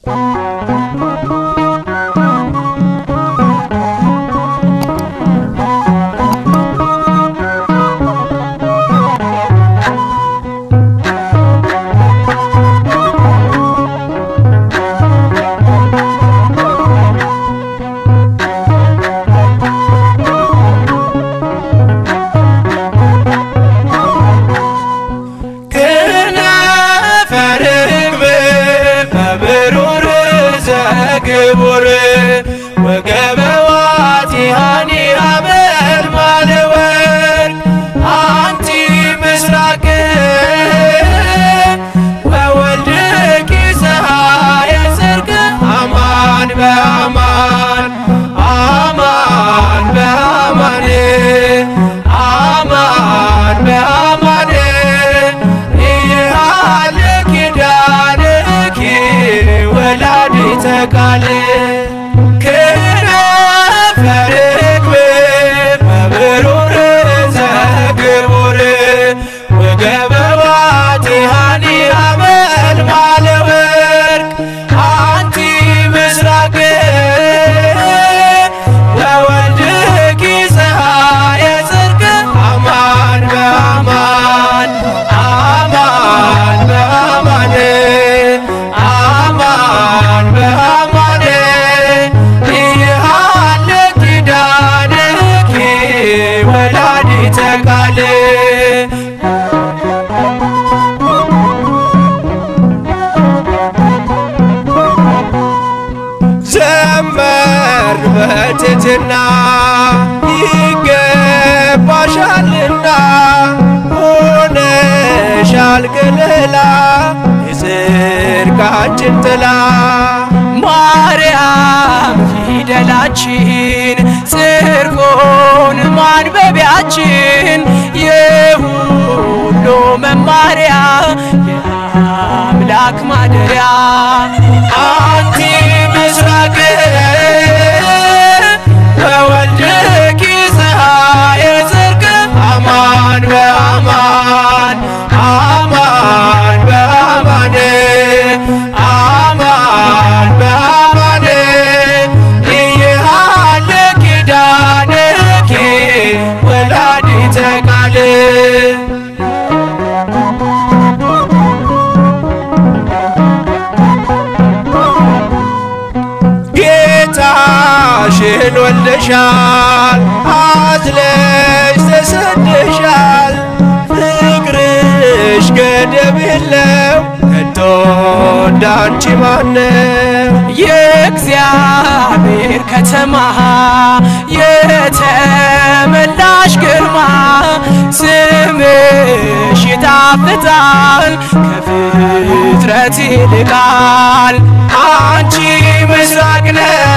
ከነፈር ርግብ በብሩር ዘግቡር ወገበ ዋቲሃኒ አመልማለ ወርቅ አንቲ ምስራቅ ወወልድኪ ፀሐየ ጽድቅ አማን በአማን አማን በአማን አማን በአማን ይሃለ ኪዳንኪ ወላዲተ ቃል ክነፈ ርግብ በብሩር ዘግቡር ወገበ ዋቲሃኒ አመልማለ ወርቅ አንቲ ምስራቅ ወወልድኪ ፀሐየ ጽድቅ አማን በአማን አማን በአማን አማን በአማን ይሃለ ኪዳንኪ ወላዲተ ቃል ዘመር በትሕትና ይገባሻልና ሆነሻል ገለላ የጽድቃችን ጥላ ማርያም ፊደላችን ጽድቁን ማንበቢያችን የሁሉ መማሪያ የአምላክ ማደሪያ አንቲ ምስራቅ ወወልድኪ ፀሐየ ጽድቅ አማን በአማን አማን በአማን አማን በአማን ይሃለ ኪዳንኪ ወላዲተ ቃል ጌታሽን ወልደሻል፣ አዝለሽ ተሰደሻል። ፍቅርሽ ገደብ የለው ከቶ እንዳንቺ ማነው? የእግዚአብሔር ከተማ የተመላሽ ግርማ ስምሽ ይጣፍጣል ከፍጥረት ይልቃል አንቺ ምስራቅ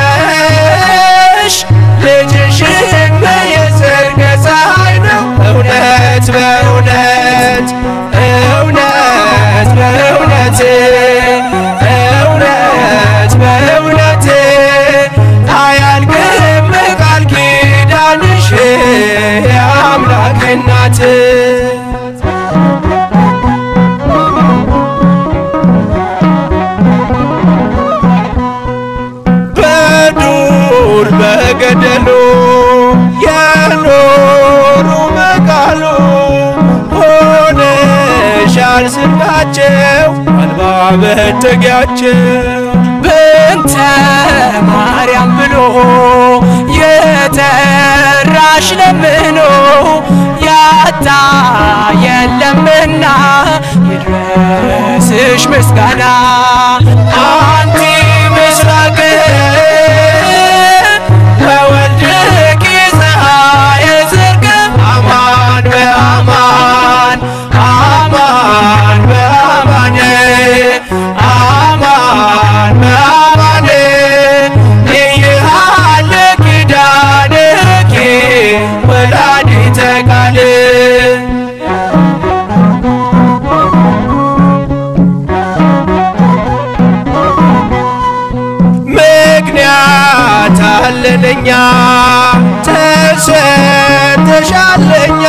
ነሽ ልጅሽን የጽድቅ ፀሐይ ነው። እውነት በእውነት እውነት በእውነት እውነት በእውነት አያልቅም ቃል ኪዳንሽ የአምላክ እናት በዱር በገደሉ የኖሩ በቃሉ ሆነሻል ስንቃቸው አልባ መጠጊያቸው በእንተ ማርያም ብሎ የጠራሽ ለምኖ ያጣ የለምና ይድረስሽ ምስጋና አንቲ ምስራቅ ወወልድኪ ፀሐየ ጽድቅ አማን በአማን አማን በአማን አማን በአማን ይሃለ ኪዳንኪ ወላዲተ ቃል ምክንያት አለንኛ ተሰተሻለኛ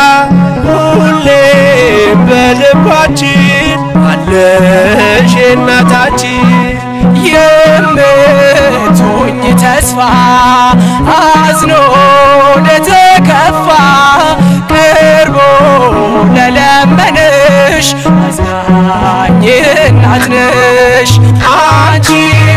ሁሌም በልባችን አለሽ እናታችን ተስፋ አዝኖ ለተከፋ ቅርቦ ለለመንሽ አዝናኝ እናት ነሽ አንቺ